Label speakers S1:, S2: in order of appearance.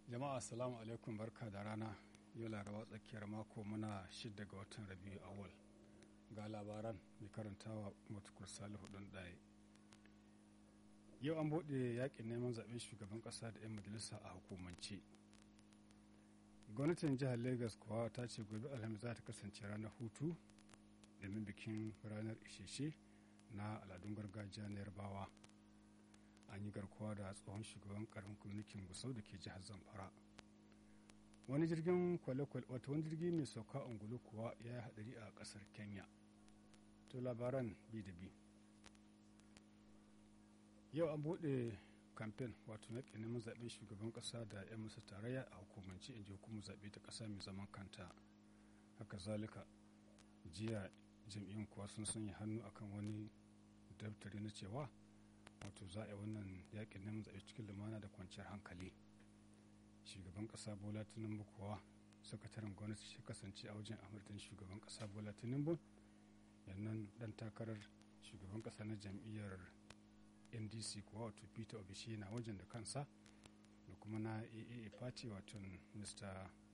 S1: jama'a assalamu alaikum barka da rana yau laraba tsakiyar mako muna shidda ga watan rabiu awal ga labaran mai karantawa matukur salihu ɗin ɗaya yau an buɗe yakin neman zaɓen shugaban ƙasa da 'yan majalisa a hukumance gwamnatin jihar lagos kuwa ta ce gobe alhamis za ta kasance ranar hutu domin bikin ranar isheshe na al'adun gargajiya na yarbawa an yi garkuwa da tsohon shugaban karamin kwamitin gusau da ke jihar zamfara wani jirgin kwale-kwale wata wani jirgi mai sauka ungulu kuwa ya yi hadari a kasar kenya to labaran bi da bi yau an buɗe kamfen wato na neman zaɓen shugaban ƙasa da 'yan masa tarayya a hukumance in ji hukumar zaɓe ta ƙasa mai zaman kanta haka zalika jiya jam'iyyun kuwa sun sanya hannu akan wani daftari na cewa wato za a yi wannan yakin neman zaɓe cikin lumana da kwanciyar hankali shugaban ƙasa bola tinubu kuwa sakataren gwamnati shi kasance a wajen amurtan shugaban ƙasa bola tinubu yannan dan takarar shugaban ƙasa na jam'iyyar ndc kuwa wato peter obishi na wajen da kansa da kuma na aaa party wato mr